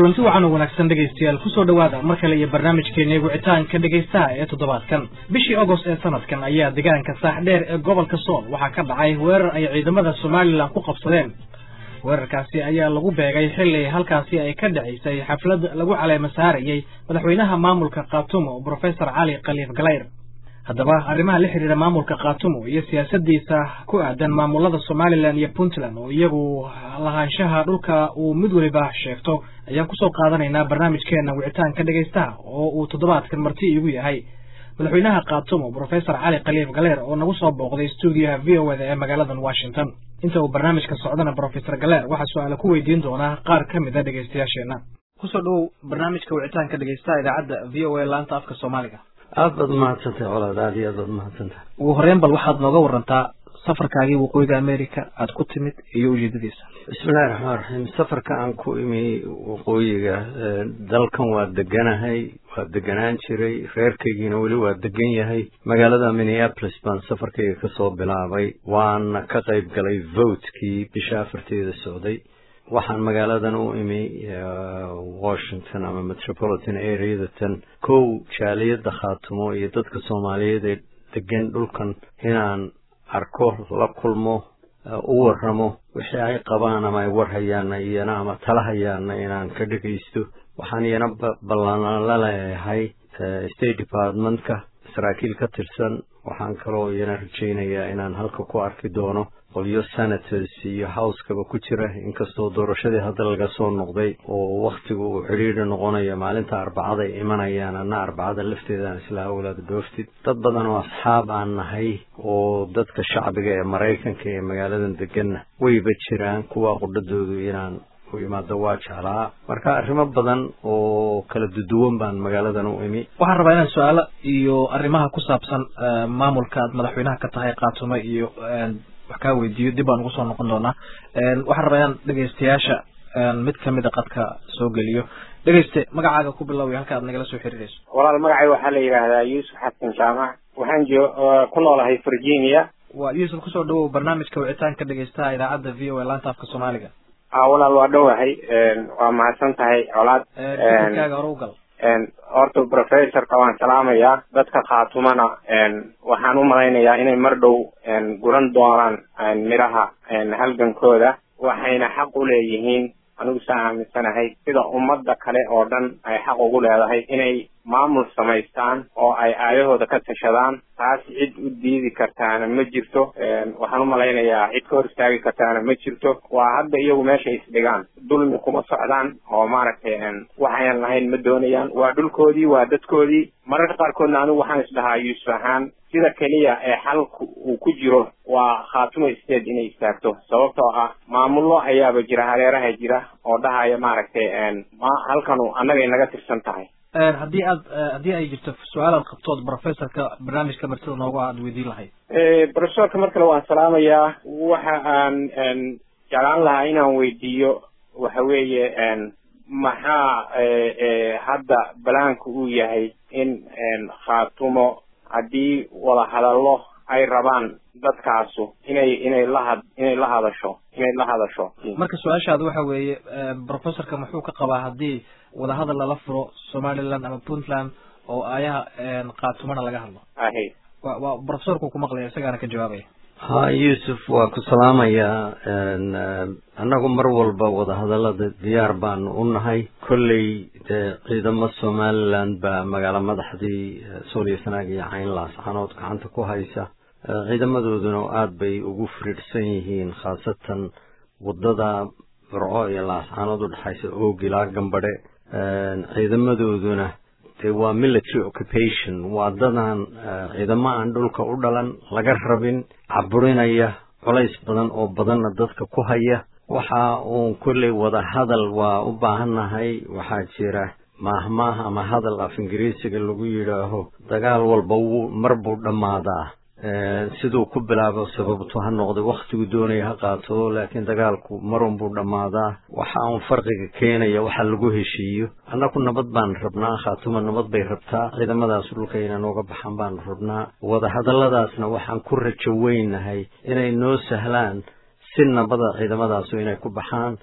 kulanti wacan oo wanaagsan dhegaystayaal kusoo dhowaada mar kale iyo barnaamijkeena wicitaanka dhegaystaha ee toddobaadkan bishii agost ee sanadkan ayaa deegaanka saaxdheer ee gobolka sool waxaa ka dhacay weerar ay ciidamada somalilan ku qabsadeen weerarkaasi ayaa lagu beegay xilli halkaasi ay ka dhacaysay xaflad lagu caleema saarayey madaxweynaha maamulka khaatumo brofesor cali khaliif galayr haddaba arrimaha la xidhiira maamulka khaatumo iyo siyaasadiisa ku aadan maamulada somalilan iyo puntland oo iyagu lahaanshaha dhulka uu mid weliba sheegto ayaan kusoo qaadanaynaa barnaamijkeena wicitaanka dhegaystaha oo uu toddobaadkan marti iigu yahay madaxweynaha khaatumo brofesor cali khaliif galeer oo nagu soo booqday stuudiyaha v o eda ee magaaladan washington inta uu barnaamijka socdana brofesor galeer waxaa su-aala ku weydiin doonaa qaar ka mid a dhegaystayaasheena kusoo dhowow barnaamijka wicitaanka dhegaystaha idaacadda v o a laanta afka soomaaliga aad baad umahadsantahay colaad aad iyo aad baad umahadsantahay ugu horeyn bal waxaad nooga warantaa safarkaagii waqooyiga america aada ku timid iyo ujeedadiisa bismillahi raxmaan raxiim safarka aan ku imi waqooyiga dalkan waa deganahay waa deganaan jiray reerkaygiina weli waa degan yahay magaalada minneapolis baan safarkayga kasoo bilaabay waana ka qayb galay votekii bisha afarteeda socday waxaan magaaladan u imi washington ama metropolitan areadatan kow jaaliyadda khaatumo iyo dadka soomaaliyeed ee degan dhulkan inaan arko la kulmo u waramo wixii ay qabaan ama ay warhayaana iyana ama tala hayaana inaan ka dhegaysto waxaan iyana ballan la leeyahay state departmentka saraakiil ka tirsan waxaan kaloo iyana rajaynayaa inaan halka ku arki doono qolyo senators iyo housekaba ku jira inkastoo doorashadii hadda laga soo noqday oo wakhtigu uu cidhiidhi noqonayo maalinta arbacada ay imanayaan anna arbacada lafteedaan isla awlaad dhooftid dad badan oo asxaab aan nahay oo dadka shacbiga ee maraykanka ee magaaladan deganna wayba jiraan kuwa qudhadoodu inaan u imaado waa jeclaa marka arrimo badan oo kala duduwan baan magaaladan u imi waxaan rabaa inaan su-aalo iyo arrimaha ku saabsan maamulka aad madaxweynaha ka tahay khaatumo iyo wax kaa weydiiyo dib baan ugu soo noqon doonaa waxaan rabaa inaan dhegaystayaasha mid kamid a qadka soo geliyo dhegayste magacaaga ku biloway halka aad nagala soo xiriirayso walaal magacay waxaa la yidhaahdaa yuusuf xasan jaamac waxaan jo ku noolahay virginia waa yuusuf kusoo dhawow barnaamijka wicitaanka dhegaystaha idaacadda v o a laanta afka soomaaliga a walaal waa dhowahay waa mahadsan tahay colaad fikirkaaga hore u gal horta professorka waan salaamayaa dadka khaatumana waxaan u malaynayaa inay mar dhow guran doonaan midhaha halgankooda waxayna xaq u leeyihiin anigu saa aaminsanahay sida ummadda kale oo dhan ay xaq ugu leedahay inay maamul samaystaan oo ay aayahooda ka tashadaan taas cid u diidi kartaana ma jirto waxaan u malaynayaa cid ka hor istaagi kartaana ma jirto waa hadda iyagu meesha isdhigaan dulmi kuma socdaan oo maaragtay waxayan lahayn ma doonayaan waa dhulkoodii waa dadkoodii mararka qaarkoodna anigu waxaan isdhahaa yuusuf ahaan sida keliya ee xalku uu ku jiro waa khaatumo state inay istaagto sababtoo ah maamullo ayaaba jira hareeraha jira oo dhahaya maaragtay halkanu annagay naga tirsan tahay haddii aad haddii ay jirto su-aal aad qabtood professorka barnaamijka martida noogu aad weydiin lahayd professorka mar kale waan salaamayaa waxa aan jeclaan lahaa inaan weydiiyo waxa weeye maxaa hadda balaanku uu yahay in khaatumo haddii wada hadallo ay rabaan dadkaasu inay inay lahad inay la hadasho inay la hadasho marka su-aashaada waxa weeye professorka muxuu ka qabaa haddii wadahadal lala furo somaliland ama puntland oo ayaha khaatumana laga hadlo ahe wa waa professorku ku maqlaya isagaana ka jawaabaya ha yuusuf waa ku salaamayaa annagu mar walba wadahadallada diyaar baanu u nahay kolley dee ciidamo somaliland baa magaalo madaxdii sooliyo sanaag iyo cayn laascanood gacanta ku haysa ciidamadooduna aada bay ugu firidhsan yihiin khaasatan waddada burco iyo laascanood u dhexaysa oog ilaa gambadhe ciidamadooduna dee waa military occupation waa dadan ciidamo aan dhulka u dhalan laga rabin caburinaya culays badan oo badanna dadka ku haya waxa uun kolley wada hadal waa u baahannahay waxaa jira maahmaah ama hadal af ingiriisiga lagu yidhaaho dagaal walba wuu mar buu dhammaadaa siduu ku bilaabo sababtu ha noqday wakhtigu doonaya ha qaato laakiin dagaalku marun buu dhammaadaa waxa uun farqiga keenaya waxa lagu heshiiyo annaku nabad baan rabnaa khaatuma nabad bay rabtaa ciidamadaas dhulka inay nooga baxaan baanu rabnaa wadahadalladaasna waxaan ku rajo weynahay inay noo sahlaan si nabada ciidamadaasu inay ku baxaan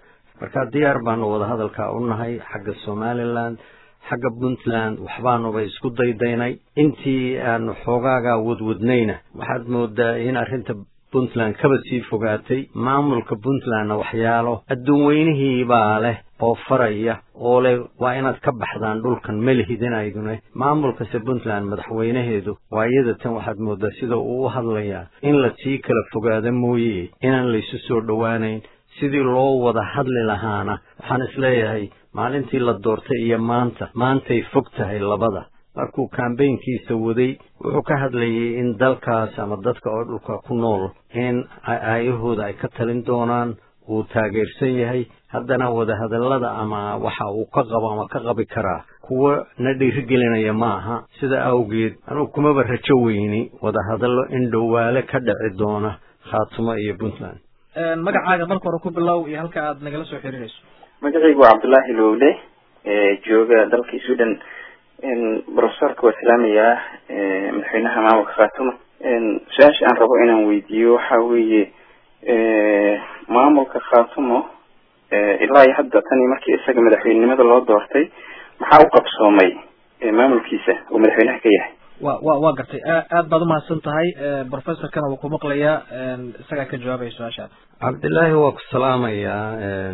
marka diyaar baanu wadahadalkaa u nahay xagga somaliland xagga puntland waxbaanuba isku daydaynay intii aanu xoogaagaa wadwadnayna waxaad moodaa in arrinta puntland kaba sii fogaatay maamulka puntlandna waxyaalo adduun weynihii baa leh oo faraya oo leh waa inaad ka baxdaan dhulkan melihidinaydune maamulkase puntland madaxweynaheedu waa iyada tan waxaad moodaa sida uu u hadlayaa in la sii kala fogaado mooye inaan laysu soo dhowaanayn sidii loo wada hadli lahaana waxaan isleeyahay maalintii la doortay iyo maanta maantay fog tahay labada markuu kambaynkiisa waday wuxuu ka hadlayay in dalkaas ama dadka oo dhulka ku nool in aayahooda ay ka talin doonaan uu taageersan yahay haddana wadahadallada ama waxa uu ka qabo ama ka qabi karaa kuwa na dhiirigelinaya ma aha sida awgeed anugu kumaba rajo weyni wadahadallo in dhowaale ka dhici doona khaatumo iyo puntland magacaaga marka hore ku bilow iyo halka aad nagala soo xiriirayso magacaygu waa cabdullaahi lowle jooga dalka sudan brofesorka waa salaamayaa madaxweynaha maamulka khaatuma su-aasha aan rabo inaan weydiiyo waxa weeye maamulka khaatumo ilaa iyo hadda tani markii isaga madaxweynenimada loo doortay maxaa u qabsoomay maamulkiisa oo madaxweynaha ka yahay wa wa waa gartay aad baad umahadsan tahay professorkana wuu ku maqlayaa isagaa ka jawaabaya su-aashaad cabdillaahi waa ku salaamayaa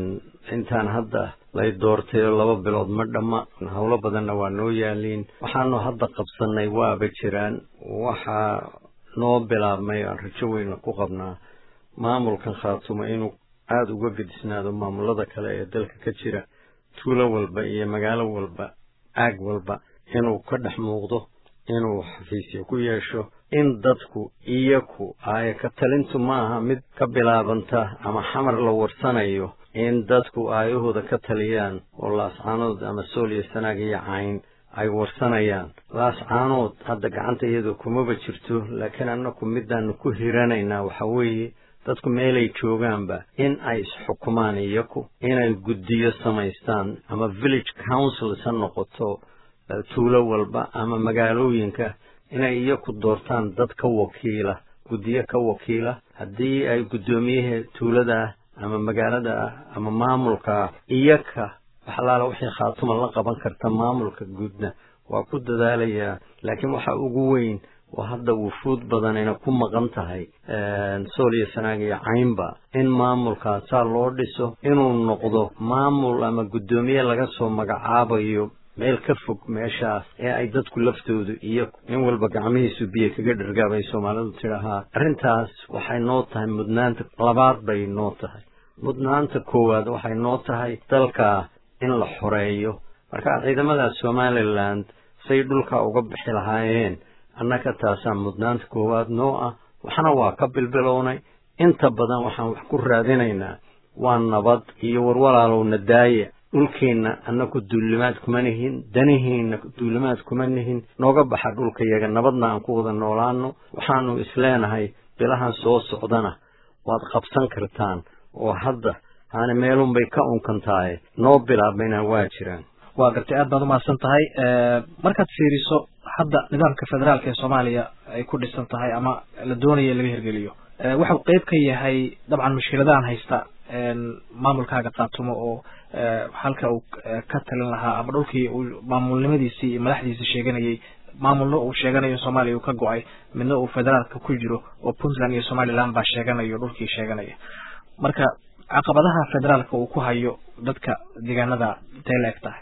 intaan hadda lay doortay oo laba bilood ma dhamma howlo badanna waa noo yaaliin waxaanu hadda qabsanay waaba jiraan waxaa noo bilaabmay aan rajo weyn ku qabnaa maamulkan khaatumo inuu aada uga gedisnaado maamulada kale ee dalka ka jira tuulo walba iyo magaalo walba aag walba inuu ka dhex muuqdo inuu xafiisyo ku yeesho in dadku iyaku aaya ka talintu maaha mid ka bilaabanta ama xamar la warsanayo in dadku aayahooda ka taliyaan oo laascaanood ama sool iyo sanaag iyo cayn ay warsanayaan laascaanood hadda gacanta iyadu kumaba jirto laakiin annaku midaanu ku hiranaynaa waxa weeye dadku meelay joogaanba in ay isxukumaan iyaku inay guddiyo samaystaan ama village councils ha noqoto tuulo walba ama magaalooyinka inay iyaku doortaan dad ka wakiila guddiyo ka wakiila haddii ay guddoomiyaha tuulada ama magaalada ah ama maamulka ah iyaka waxalaala wixii khaatuma la qaban karta maamulka guudna waa ku dadaalayaa laakiin waxa ugu weyn oo hadda wufuud badanina ku maqan tahay sool iyo sanaag iyo caynba in maamulkaa saa loo dhiso inuu noqdo maamul ama guddoomiye laga soo magacaabayo meel ka fog meeshaas ee ay dadku laftoodu iyo nin walba gacmihiisu biyo kaga dhargaabay soomaalidu tidhahaa arrintaas waxay noo tahay mudnaanta labaad bay noo tahay mudnaanta koowaad waxay noo tahay dalkaa in la xoreeyo marka ciidamada somaliland say dhulka uga bixi lahaayeen annaga taasaa mudnaanta koowaad noo ah waxna waa ka bilbilownay inta badan waxaan wax ku raadinaynaa waa nabad iyo warwalaalowna daaya dhulkeenna annaku duulimaad kuma nihin danihiinna duulimaad kuma nihin nooga baxa dhulkayaga nabadna aan ku wada noolaano waxaanu isleenahay bilahan soo socdana waad qabsan kartaan oo hadda haani meelunbay ka unkan tahay noo bilaabmayna waa jiraan waa gartay aad baad umahadsan tahay markaad fiiriso hadda nidaamka federaalka ee soomaaliya ay ku dhisan tahay ama la doonaya laga hirgeliyo waxau qeyb ka yahay dabcan mushkiladahan haysta maamulkaaga qaatumo oo halka uu ka talin lahaa ama dhulkii uu maamulnimadiisii iyo madaxdiisii sheeganayay maamulna uu sheeganayo soomaaliya uu ka go-ay midna uu federaalka ku jiro oo puntland iyo somaliland baa sheeganayo dhulkii sheeganaya marka caqabadaha federaalka uu ku hayo dadka deegaanada intay la eg tahay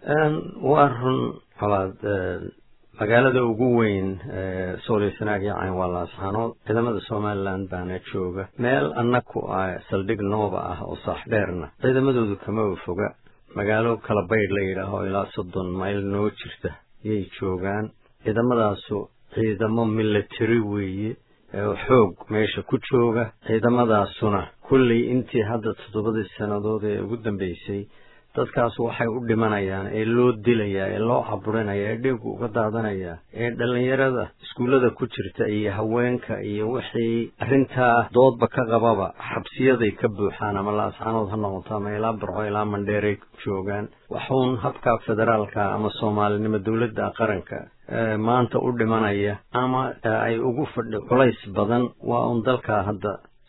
waa run colaad magaalada ugu weyn sool iyo sanaag iyo cayn waa laasxaanood ciidamada somaliland baana jooga meel annaku ah saldhig nooba ah oo saax dheerna ciidamadoodu kamaba foga magaalo kala baydh la yidhaaho ilaa soddon mayl noo jirta yay joogaan ciidamadaasu ciidamo military weeye xoog meesha ku jooga ciidamadaasuna kulley intii hadda toddobadii sannadood ee ugu dambeysay dadkaas waxay u dhimanayaan ee loo dilayaa ee loo caburinaya ee dhiigu uga daadanayaa ee dhallinyarada iskuullada ku jirta iyo haweenka iyo wixii arrintaa doodba ka qababa xabsiyaday ka buuxaan ama laascaanood ha noqoto ama ilaa barco ilaa mandheeray joogaan waxuun habka federaalka ama soomaalinimo dowladda qaranka maanta u dhimanaya ama ay ugu fadhi culays badan waa uun dalka hadda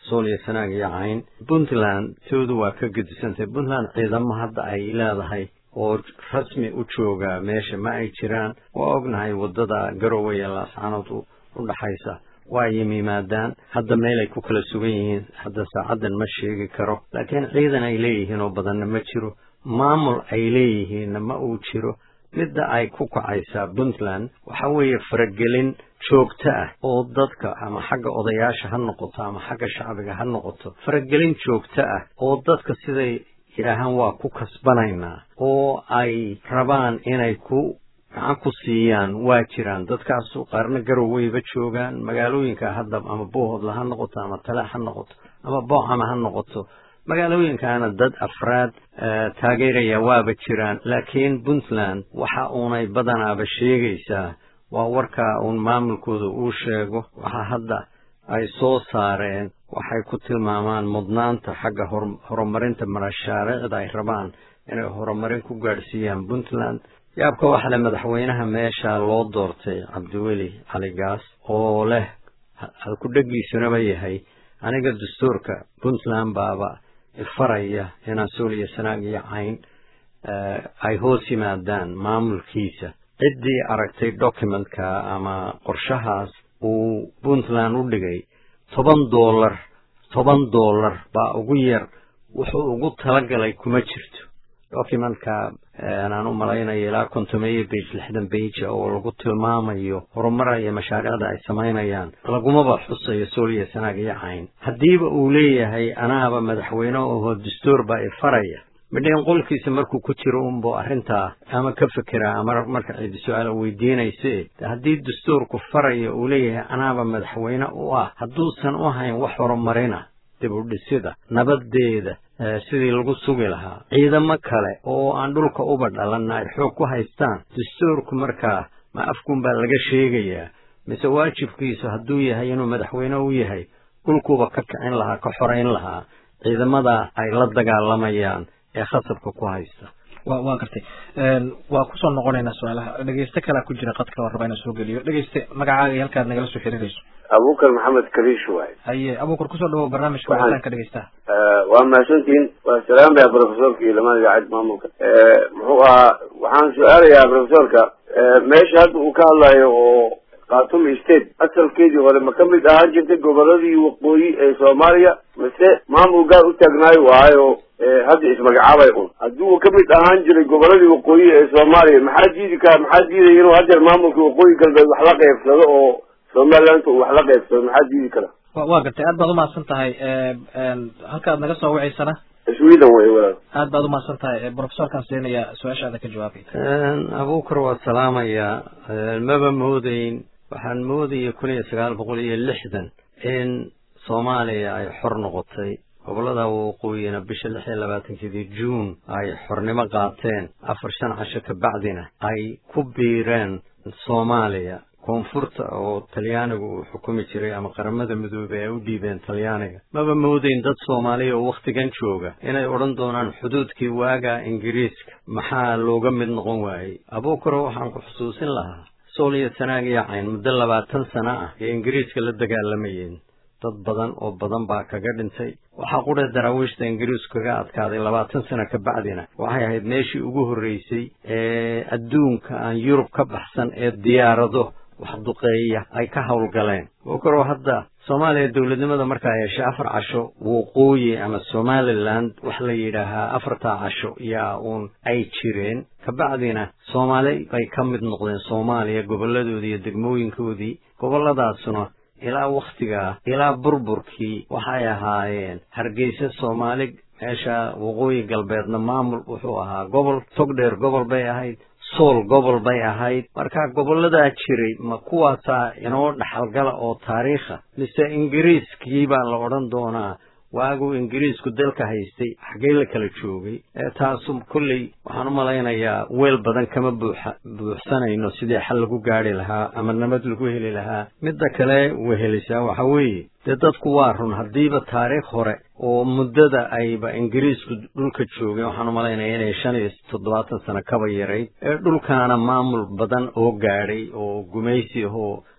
sool iyo sanaag iyo cayn puntland toodu waa ka gedisantay puntland ciidamo hadda ay leedahay oo rasmi u jooga meesha ma ay jiraan waa ognahay waddada garowe iyo laascanood u dhaxaysa waa yimimaadaan hadda meel ay ku kala sugan yihiin hadda saacaddan ma sheegi karo laakiin ciidan ay leeyihiin oo badanna ma jiro maamul ay leeyihiinna ma uu jiro midda ay ku kacaysaa puntland waxa weeye faragelin joogto ah oo dadka ama xagga odayaasha ha noqoto ama xagga shacbiga ha noqoto faragelin joogto ah oo dadka siday yidhaahaan waa ku kasbanaynaa oo ay rabaan inay ku gacan ku siiyaan waa jiraan dadkaasu qaarna garoweyba joogaan magaalooyinka hadda ama boohodla ha noqoto ama tale ha noqoto ama boocama ha noqoto magaalooyinkaana dad afraad taageeraya waaba jiraan laakiin puntland waxa uunay badanaaba sheegaysaa waa warkaa uun maamulkooda uu sheego waxa hadda ay soo saareen waxay ku tilmaamaan mudnaanta xagga horumarinta mashaariicda ay rabaan inay horumarin ku gaadhsiiyaan puntland yaabka waxa le madaxweynaha meesha loo doortay cabdiweli caligaas oo leh halku-dheggiisunaba yahay aniga dastuurka puntland baaba ifaraya inaan sool iyo sanaag iyo cayn ay hoos yimaadaan maamulkiisa ciddii aragtay documentka ama qorshahaas uu puntland u dhigay toban dollar toban dollar baa ugu yar wuxuu ugu talagalay kuma jirto documentka aan u malaynayo ilaa kontomeeyo bage lixdan beja oo lagu tilmaamayo horumara iyo mashaariicda ay samaynayaan lagumaba xusayo sool iyo sanaag iyo cayn haddiiba uu leeyahay anaaba madaxweyne oho dastuur baa ifaraya midhayn qolkiisa markuu ku jiro unbuu arrintaa ama ka fekeraa ama marka cidi su-aala weydiinayse haddii dastuurku faraya uu leeyahay anaaba madaxweyne u ah hadduusan u hayn wax horumarina dib u dhisida nabadeeda sidii lagu sugi lahaa ciidamo kale oo aan dhulka uba dhalanna ay xoog ku haystaan dastuurku markaa ma afkunbaa laga sheegayaa mise waajibkiisu hadduu yahay inuu madaxweyne u yahay dhulkuuba ka kicin lahaa ka xorayn lahaa ciidamada ay la dagaalamayaan ee khasabka ku haysta wa waa gartay waa kusoo noqonaynaa su-aalaha dhegeyste kalea ku jira qadka oo raba inaan soo geliyo dhegeyste magacaaga iyo halkaad nagala soo xiriirayso abukar maxamed kariish waay haye abukar kusoo dhawow barnaamijka wicitaanka dhegeystaha waa mahadsantihin waa salaamaya profesorka iyo lamada idaacad maamulka muxuu ahaa waxaan su-aalayaa profesorka meesha hadda uu ka hadlayo oo khatum state asalkeedii hore ma ka mid ahaan jirtay goboladii waqooyi ee soomaaliya mase maamul gaar u taagnaayo waayo hadda ismagacaabay un haddii uu kamid ahaan jiray goboladii waqooyi ee soomaaliya maxaa diidi ka maxaa diidaya inuu haddeer maamulka waqooyi galbeed wax la qeybsado oo somaliland uu wax la qeybsado maxaa diidi kara waa gartay aad baad umahadsan tahay halkaad naga soo waceysana sweden wey walaal aad baad umahadsan tahay profesorkaan siinaya su-aashaada ka jawaabay abukar waa salaamayaa maba moodeyn waxaan moodaya kun iyo sagaal boqol iyo lixdan in soomaaliya ay xor noqotay gobolada waqooyina bisha lix iyo labaatankeedii juun ay xornimo qaateen afar shan casho kabacdina ay ku biireen soomaaliya koonfurta oo talyaanigu uu xukumi jiray ama qaramada midoobey ay u dhiibeen talyaaniga maba moodeyn dad soomaaliya oo wakhtigan jooga inay odhan doonaan xuduudkii waaga ingiriiska maxaa looga mid noqon waayey abuukaro waxaan ku xusuusin lahaa sool iyo sanaag iyo cayn muddo labaatan sano ah ee ingiriiska la dagaalamayeen dad badan oo badan baa kaga dhintay waxaa qudha daraawiishta ingiriisku kaga adkaaday labaatan sano ka bacdina waxay ahayd meeshii ugu horreysay ee adduunka aan yurub ka baxsan ee diyaarado wax duqeeya ay ka howlgaleen okaro hadda soomaaliya dowladnimada markaa yeeshay afar casho waqooyi ama somaliland wax la yidhaahaa afartaa casho yaa uun ay jireen kabacdina soomaali bay ka mid noqdeen soomaaliya goboladoodii iyo degmooyinkoodii goboladaasuna ilaa wakhtigaa ilaa burburkii waxay ahaayeen hargeysa soomaali meesha waqooyi galbeedna maamul wuxuu ahaa gobol togdheer gobol bay ahayd sool gobol bay ahayd marka goboladaa jiray ma kuwaasaa inoo dhaxalgala oo taariikha mise ingiriiskii baa la odhan doonaa waaguu ingiriisku dalka haystay xaggee la kala joogay taasu kolley waxaan u malaynayaa weel badan kama buuxa buuxsanayno sidii xal lagu gaadhi lahaa ama nabad lagu heli lahaa midda kale wehelisaa waxa weeye dee dadku waa run haddiiba taariikh hore oo muddada ayba ingiriisku dhulka joogeen waxaan u malaynaya inay shan iyo toddobaatan sano kaba yarayd ee dhulkaana maamul badan oo gaadhay oo gumaysi ahoo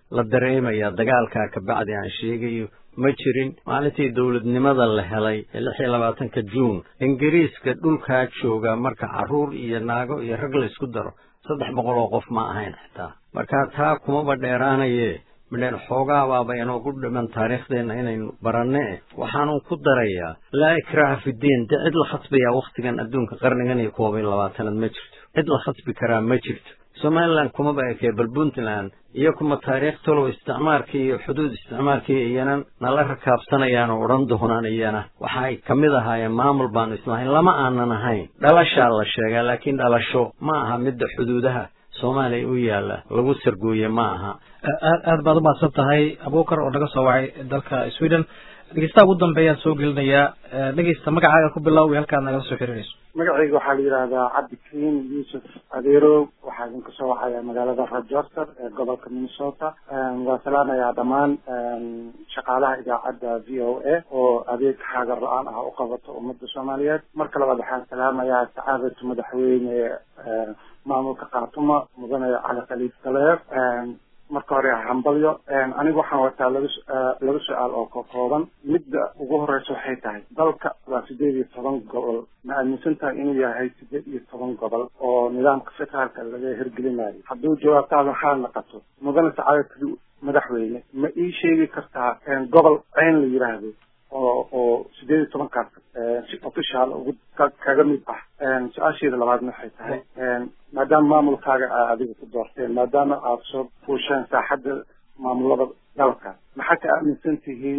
la dareemayaa dagaalkaa kabacdi aan sheegayo ma jirin maalintii dowladnimada la helay ee lix iyo labaatanka juun ingiriiska dhulkaa jooga marka carruur iyo naago iyo rag la isku daro saddex boqol oo qof ma ahayn xitaa marka taa kumaba dheeraanaye midheen xoogaabaaba inoogu dhiman taariikhdeenna inaynu baranne waxaanu ku darayaa laa ikraaha fidiin de cid la khasbayaa wakhtigan adduunka qarnigan iyo koob iyo labaatanaad ma jirto cid la khasbi karaa ma jirto somalilan kumaba ekee bal puntland iyo kuma taariikh talow isticmaarkii iyo xuduud isticmaarkii iyana nala rakaabsanayaan oo odhan doonaan iyana waxaay ka mid ahaayeen maamul baanu islahayn lama aanan ahayn dhalashaa la sheegaa laakiin dhalasho ma aha midda xuduudaha soomaaliya u yaalla lagu sargooye ma aha aad aad baad umahadsan tahay abuukar oo naga soo wacay dalka sweden dhegeystaha ugu dambeeyaan soo gelinayaa dhegeysta magacaaga ku bilow iyo halkaad nagala soo xiriirayso magacayga waxaa la yidhaahdaa cabdikariim yuusuf adeerow waxaa idinka soo wacaya magaalada rajorter ee gobolka minnesota waa salaamayaa dhammaan shaqaalaha idaacadda v o a oo adeeg xaagar la-aan ah u qabato ummadda soomaaliyeed marka labaad waxaan salaamayaa sacaadatu madaxweyne maamulka khaatuma mudane cali khaliif galeer marka hore hambalyo anigu waxaan wataa laba laba su-aal oo ka kooban midda ugu horeysa waxay tahay dalka waa sideed iyo toban gobol ma aaminsan tahay inuu yahay sideed iyo toban gobol oo nidaamka federaalka laga hirgelinayo hadduu jawaabtaada waxaa naqato mudane sacaadatu madaxweyne ma ii sheegi kartaa gobol ceyn la yiraahdo oo oo sideed iyo tobankaas si official ugu kaga mid ah su-aasheeda labaadna waxay tahay maadaama maamulkaaga aa adiga ku doorteen maadaama aada soo fuusheen saaxadda maamulada dalka maxaa ka aaminsan tihiin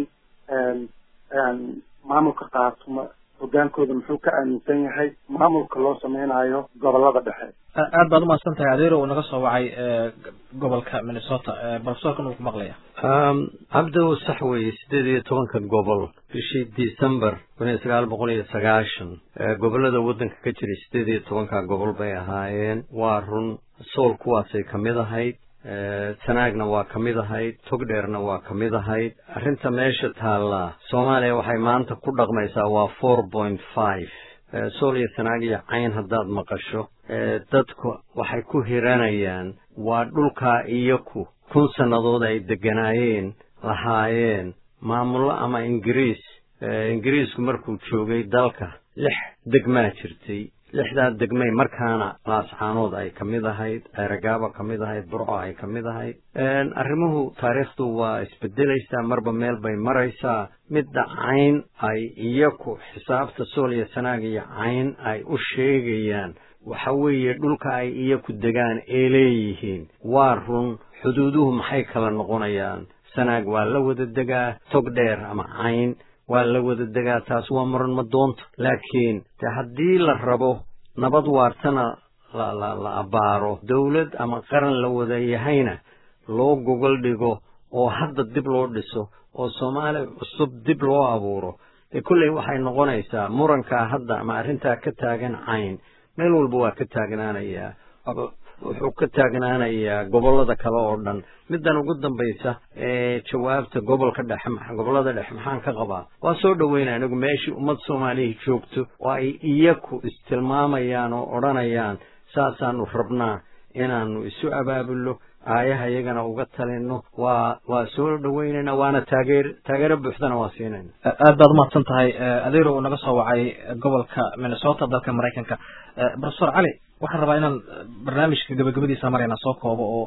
maamulka kaatuma hogaankooda muxuu ka aaminsan yahay maamulka loo sameynayo gobolada dhexe aad baad umahadsan tahay adeero uu naga soo wacay gobolka minnesota profesorkan uu ku maqlaya cabdow sax weeye sideed iyo tobanka gobol bishii december kun iyo sagaal boqol iyo sagaashan gobollada waddanka ka jiray sideed iyo tobanka gobol bay ahaayeen waa run sool kuwaasay ka mid ahayd sanaagna waa ka mid ahayd togdheerna waa ka mid ahayd arrinta meesha taallaa soomaaliya waxay maanta ku dhaqmaysaa waa four point five sool iyo sanaag iyo cayn haddaad maqasho dadku waxay ku hiranayaan waa dhulkaa iyaku kun sannadood ay degganaayeen lahaayeen maamullo ama ingiriis ingiriisku markuu joogay dalka lix degmaa jirtay lixdaa degmay markaana laascaanood ay ka mid ahayd ceeragaaba ka mid ahayd burco ay ka mid ahayd arrimuhu taariikhdu waa isbedelaysaa marba meel bay maraysaa midda cayn ay iyaku xisaabta sool iyo sanaag iyo cayn ay u sheegayaan waxa weeye dhulka ay iyaku degaan ee leeyihiin waa run xuduuduhu maxay kala noqonayaan sanaag waa la wada degaa tog dheer ama cayn waa la wada degaa taas waa muran ma doonto laakiin de haddii la rabo nabad waartana la la la abbaaro dawlad ama qaran la wada yahayna loo gogol dhigo oo hadda dib loo dhiso oo soomaali cusub dib loo abuuro dee kolley waxay noqonaysaa murankaa hadda ama arrintaa ka taagan cayn meel walba waa ka taagnaanayaa wuxuu ka taagnaanayaa gobollada kale oo dhan middan ugu dambaysa ee jawaabta gobolka dhexe gobollada dhexe maxaan ka qabaa waa soo dhoweynaa anigu meeshii ummad soomaaliya joogto oo ay iyaku istilmaamayaan oo odhanayaan saasaanu rabnaa inaanu isu abaabulno aayaha iyagana uga talinno waa waa soo dhoweynaynaa waana taageer taageero buuxdana waa siinayna aad baad umahadsan tahay adeero uu naga soo wacay gobolka minnesota dalka maraykanka profesor cali waxaan rabaa inaan barnaamijka gabagabadiisa marayna soo koobo oo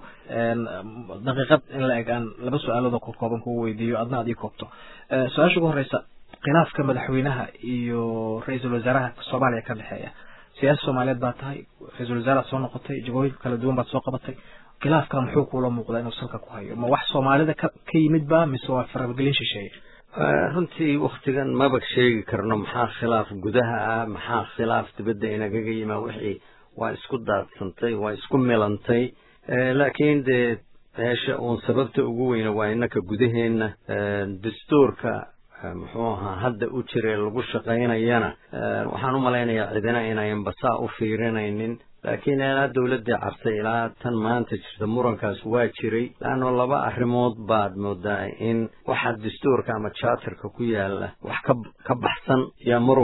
daqiiqad in la eg aan laba su-aalood oo kooban kugu weydiiyo adna aad ii koobto su-aasha ugu horeysa khilaafka madaxweynaha iyo ra-iisul wasaaraha soomaaliya ka dhexeeya siyaasa soomaaliyeed baa tahay ra-iisul wasaaraad soo noqotay jagooyin kala duwan baad soo qabatay khilaafka muxuu kuula muuqdaa inuu salka ku hayo ma wax soomaalida ka ka yimid ba mise waa faragelin shisheeye runtii waktigan maba sheegi karno maxaa khilaaf gudaha ah maxaa khilaaf dibadda inagaga yimaa wixii waa isku daadsantay waa isku milantay laakiin dee meesha uun sababta ugu weyna waa innaka gudaheenna dastuurka muxuu ahaa hadda u jira lagu shaqaynayana waxaan u malaynayaa cidina inayan basaa u fiirinaynin laakiin ilaa dawladdii cabtay ilaa tan maanta jirta murankaas waa jiray laanno laba arrimood baad moodaa in waxa dastuurka ama charterka ku yaala wax ka ka baxsan yaa muranku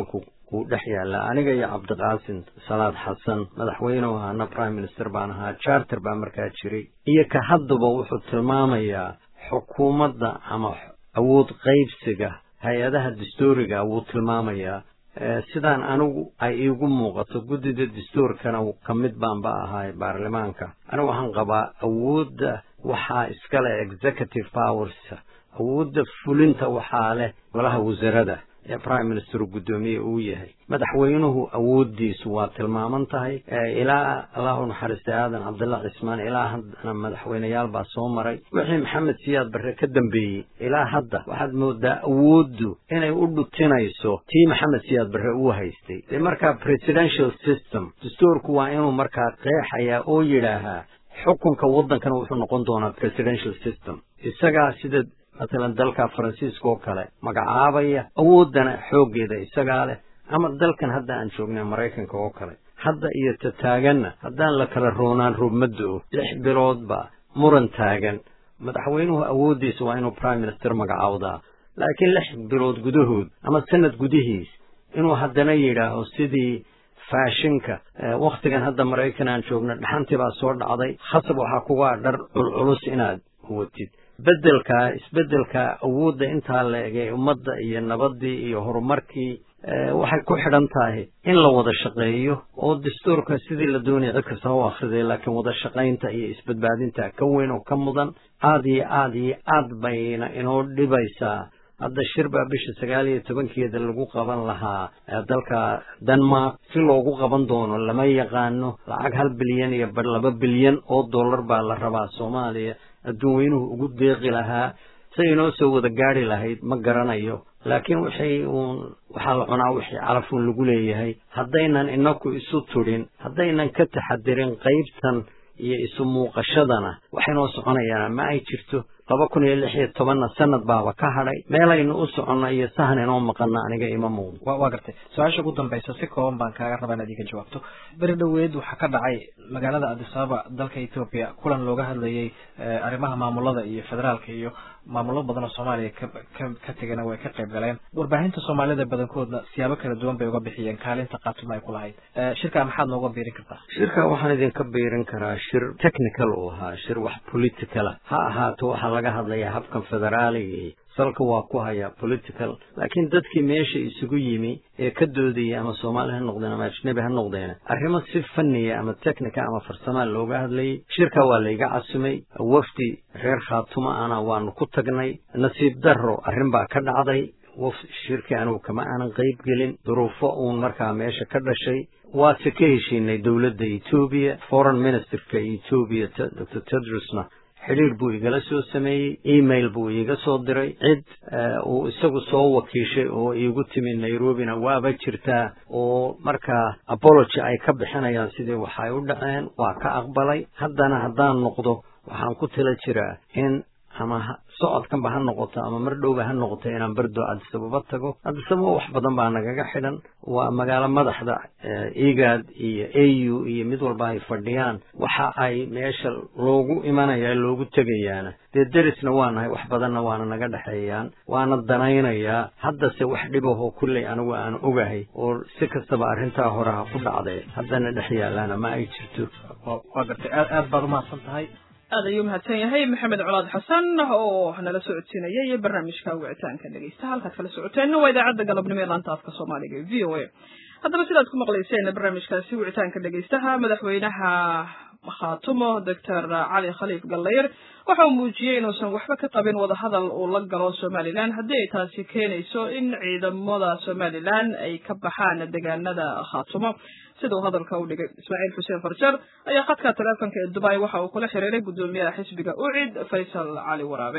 uu dhex yaallaa aniga iyo cabdiqaasim salaad xasan madaxweynuhu ahaana prime minister baan ahaa charter baa markaa jiray iyo ka haddaba wuxuu tilmaamayaa xukuumadda ama awood qaybsiga hay-adaha dastuuriga wuu tilmaamayaa sidaan anigu ay iigu muuqato guddida dastuurkana ka mid baanba ahay baarlamaanka anigu waxaan qabaa awoodda waxaa iskale executive powers awoodda fulinta waxaa leh golaha wasarada ee prime minister guddoomiye uu yahay madaxweynuhu awooddiisu waa tilmaaman tahay ilaa allahu naxariistay aadan cabdullah cismaan ilaa haddana madaxweyneyaal baa soo maray wixii maxamed siyaad barre ka dambeeyey ilaa hadda waxaad moodaa awooddu inay u dhutinayso tii maxamed siyaad barre uu haystay dee markaa presidential system dastuurku waa inuu markaa qeexayaa oo yidhaahaa xukunka waddankana wuxuu noqon doonaa presidential system isagaa sida matalan dalka faransiiska oo kale magacaabaya awooddana xooggeeda isagaa leh ama dalkan hadda aan joognay maraykanka oo kale hadda iyo ta taaganna haddaan la kala roonaan rubmaddo-o lix biloodba muran taagan madaxweynuhu awooddiisa waa inuu prime minister magacaawdaa laakiin lix bilood gudahood ama sanad gudihiis inuu haddana yidhaaho sidii faashinka wakhtigan hadda maraykan aan joogno dhaxantii baa soo dhacday khasab waxaa kugaa dhar culculus inaad watid beddelkaa isbeddelkaa awoodda intaa la egay ummadda iyo nabaddii iyo horumarkii waxay ku xidhan tahay in la wada shaqeeyo oo dastuurka sidii la doonaya cid kasta u akhriday laakiin wada shaqaynta iyo isbadbaadinta ka weyn oo ka mudan aad iyo aad iyo aad bayna inoo dhibaysaa hadda shir baa bisha sagaal iyo tobankeeda lagu qaban lahaa dalka denmark si loogu qaban doono lama yaqaano lacag hal bilyan iyo bar laba bilyan oo dollar baa la rabaa soomaaliya adduun weynuhu ugu deeqi lahaa say inoo soo wada gaari lahayd ma garanayo laakiin waxay uun waxaa la cunaa wixii calafuun lagu leeyahay haddaynan inaku isu tudhin haddaynan ka taxadirin qaybtan iyo isu muuqashadana waxaynoo soconayaana ma ay jirto laba kun iyo lix iyo tobanna sanad baaba ka hadhay meelaynu u soconno iyo sahan inoo maqanna aniga ima muuqdo waa gartay su-aasha ugu dambaysa si kooban baan kaaga rabaa inaad iga jawaabto beri dhoweed waxaa ka dhacay magaalada adisababa dalka etoobiya kulan looga hadlayay arrimaha maamulada iyo federaalka iyo maamulo badan oo soomaaliya ka tegana way ka qayb galeen warbaahinta soomaalida badankoodna siyaabo kala duwan bay uga bixiyeen kaalinta qaatuma ay ku lahayd shirkaa maxaad nooga biirin kartaa shirka waxaan idinka biirin karaa shir technical uu ahaa shir wax politicala ha ahaato waxaa laga hadlayaa habkan federaaliga salka waa ku hayaa political laakiin dadkii meesha isugu yimi ee ka doodayay ama soomaali ha noqdeen ama ajnabi ha noqdeen arrimo si fanniya ama technica ama farsamaa looga hadlayay shirka waa layga casumay wafdi reer khaatuma ana waanu ku tagnay nasiib darro arrin baa ka dhacday waf shirkii anugu kama aanan qayb gelin duruufo uun markaa meesha ka dhashay waase ka heshiinay dowladda etoobiya foreign ministerka etoobiya doctor tedrusna xidhiir buu igala soo sameeyey email buu iiga soo diray cid uu isagu soo wakiishay oo iigu timi nairobina waaba jirtaa oo markaa apology ay ka bixinayaan sidii waxay u dhaceen waa ka aqbalay haddana haddaan noqdo waxaan ku tala jiraa in ama socodkanba ha noqoto ama mar dhowba ha noqoto inaan berdo adisababa tago adisababa wax badan baa nagaga xidhan waa magaalo madaxda egad iyo a u iyo mid walba ay fadhiyaan waxa ay meesha loogu imanaya loogu tegayaana dee derisna waa nahay wax badanna waana naga dhexeeyaan waana danaynayaa haddase wax dhibahoo kulley anigu aan ogahay oo si kastaba arrintaa hore ha ku dhacdee haddana dhex yaalaana ma ay jirto waa gartay aad aad baad umahadsan tahay aad ayuu mahadsan yahay maxamed colaad xasan oo nala socodsiinayay barnaamijka wicitaanka dhegeysta halkaad kala socoteenna waa idaacadda galabnimo ee laanta afka soomaaliga v o a haddaba sidaad ku maqlayseen barnaamijkaasi wicitaanka dhegeystaha madaxweynaha khaatumo doctor cali khaliif gallayr waxa uu muujiyey inuusan waxba ka qabin wadahadal uu la galo somalilan haddii ay taasi keenayso in ciidamada somalilan ay ka baxaan deegaanada khaatumo sida uu hadalka u dhigay ismaaciil xuseen farjar ayaa khadka taleefonka ee dubai waxa uu kula xiriiray guddoomiyaha xisbiga ucid faysal cali waraabe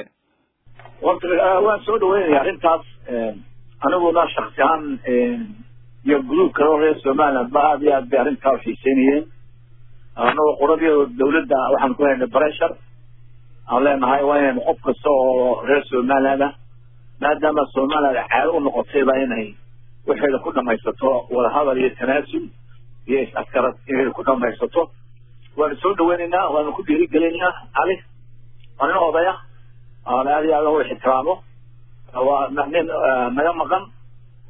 waan soo dhaweynaya arrintaas aniguna shaksi ahaan iyo gruub kale oo reer somaliland ba aad iyo aad bay arrintaa u xiiseynayeen anagoo qoradii dawladda waxaan ku haynay breshur aan leenahay waa inaynu qof kasta oo reer somaliland ah maadaama somaliland caado u noqotayba inay waxayda ku dhamaysato wadahadal iyo tanaasul iyo is-askarad inay ku dhamaysato waanu soo dhaweynaynaa waanu ku dhiirigelinaynaa cali waa nin odaya aan aad iyo aad u ixtiraamo waa nin naga maqan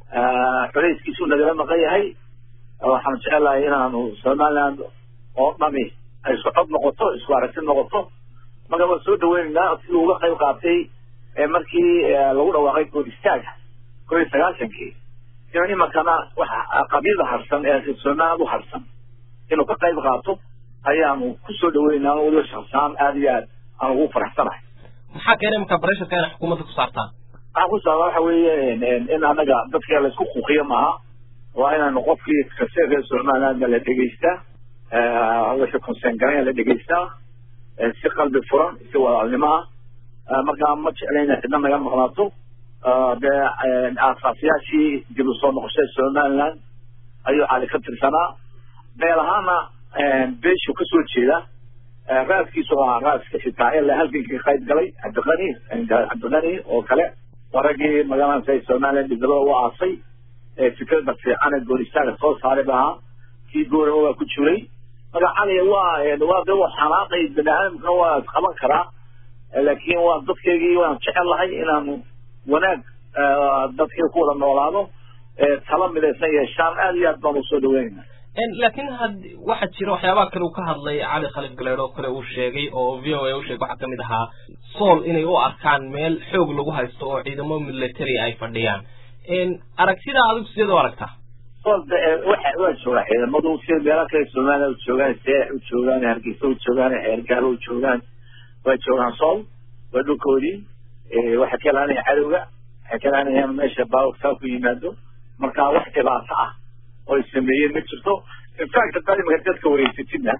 culayskiisu nagala maqan yahay waxaan jecelahay inaanu somaliland oo dhami ay isku cod noqoto isku aragti noqoto marka waan soo dhaweynaynaa siduu uga qayb qaatay markii lagu dhawaaqay good istaaga koo iyo sagaashankii inuu imankana waxa qabyada harsan ee somaliland u harsan inuu ka qayb qaato ayaanu kusoo dhaweynaa weliba shaksaan aada iyo aad aan ugu faraxsanahay maxaa keenay marka barasharka inay xukuumadda ku saartaan waxaa ku saaba waxa weeye in anaga dadka laysku kuuqiyo maaha waa inaanu qofkii kaseerka somalilandna la dhegeystaa wixii conseen garanya la dhegeystaa si qalbi furan si walaalnimo ah markaa ma jeclayna cidna naga maqnaato dee aasaasyaashii dib u soo noqoshada somaliland ayuu cali ka tirsanaa beel ahaana beeshu kasoo jeeda raaskiisu waa raaska xitaa ilaa halgankii qayb galay cabdiqani cabdiqani oo kale waa raggii magalanasa somaliland dhibdabada u aasay fikrada fiican ee gooristaaga soo saaray ba ahaa kii goorama waa ku jiray marka cali waa waa de waa xanaaqay bani aadamkana waa qaban karaa laakiin waa dadkeygii waan jecel lahay inaanu wanaag dadkii ku wada noolaado tala midaysan yeeshaan aad iyo aad baan usoo dhaweynayna laakiin had waxaa jira waxyaabaha kale uu ka hadlay cali khalid galeed oo kale uu sheegay oo v o a u sheegay waxaa kamid ahaa sool inay u arkaan meel xoog lagu haysto oo ciidamo military ay fadhiyaan aragtida adigu sideed u aragtaa sool waxa waa joogaa ciidamadu sida meelo kale somaliland u joogaan see u joogaan hargeysa u joogaan xeergaalo u joogaan waa joogaan sool waa dhulkoodii waxay ka ilaanayaan cadowga waxay ka ilaanayaan meesha baawurkaa ku yimaado marka wax dhibaato ah oy sameeyeen ma jirto infact haddaad imaka dadka wareysatidna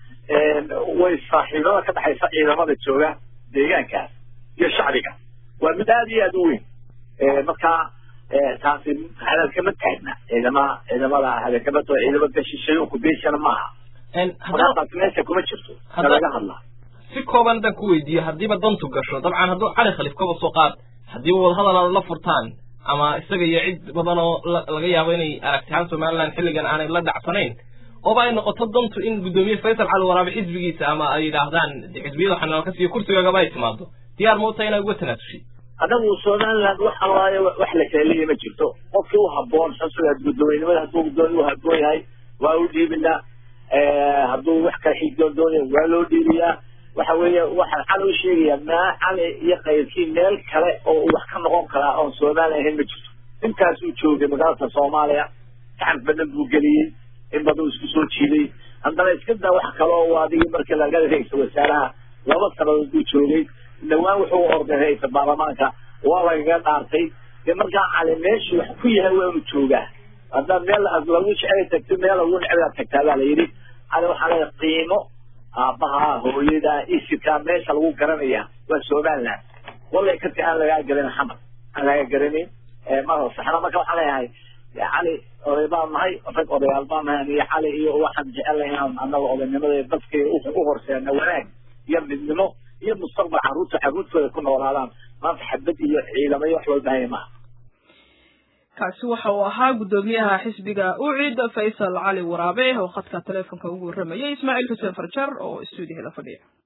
way saaxiibada ka dhexaysa ciidamada jooga deegaankaas iyo shacbiga waa mid aada iyo aada u weyn marka taasi hadalkama taagna ciidama ciidamada hadalkama tao ciidamada shisheeyunku beeshana maaha marka taasi meesha kuma jirto laga hadlaa si kooban haddaan ku weydiiyo haddiiba dantu gasho dabcan hadduu cali khaliif kaba soo qaad haddiiba wadahadal aad la furtaan ama isaga iyo cid badan oo laga yaabo inay aragtihaan somaliland xilligan aanay la dhacsanayn ooba ay noqoto dantu in guddoomiye faysal cali waraabe xisbigiisa ama ay yidhaahdaan xisbiyada waxaa nala ka siiyo kursigaagaba ay timaado diyaar ma utahay inaad uga tanaasushay anagu somaliland wax alaayo wax la kaleeliya ma jirto qofkii u haboon sida guddoomiynimada hadduu guddoomiye u haboon yahay waa u dhiibinaa hadduu wax kale xigdoon doonaya waa loo dhiibiyaa waxa weeye waxaan cali u sheegayaa maa cali iyo qayrkii meel kale oo wax ka noqon karaa oon somaliland ahayn ma jirto intaasuu joogay magaalada soomaaliya gacan badan buu geliyey in badan isku soo jiiday haddana iska daa wax kale oo adigii markii laga ra-isul wasaaraha laba sanadood buu joogay dhawaan wuxuu orday ra-isul baarlamaanka waa lagaga dhaartay dee markaa cali meeshu wax ku yahay waa inu joogaa haddaad meel lagu jecel tagto meel lagu necbaa tagtaa baa la yidhi cali waxaa leeya qiimo aabbaha hooyada isirka meesha lagu garanaya waa somaliland wallay kati aan lagaa garan xamar aan lagaa garanin mara saxna marka waxaan leeyahay cali oday baan nahay rag odayaal baan nahay aniyo cali iyo waxaan jecelnahay inaan annaga odaynimada dadkay u horseena wanaag iyo midnimo iyo mustaqbal carruurta carruurtooda ku noolaadaan maanta xabad iyo ciidamo iyo wax walba haya maaha kaasi waxa uu ahaa guddoomiyaha xisbiga ucid faysal cali waraabe oo khadka teleefonka ugu warramayay ismaaciil xuseen farjar oo stuudiyaha la fadhiya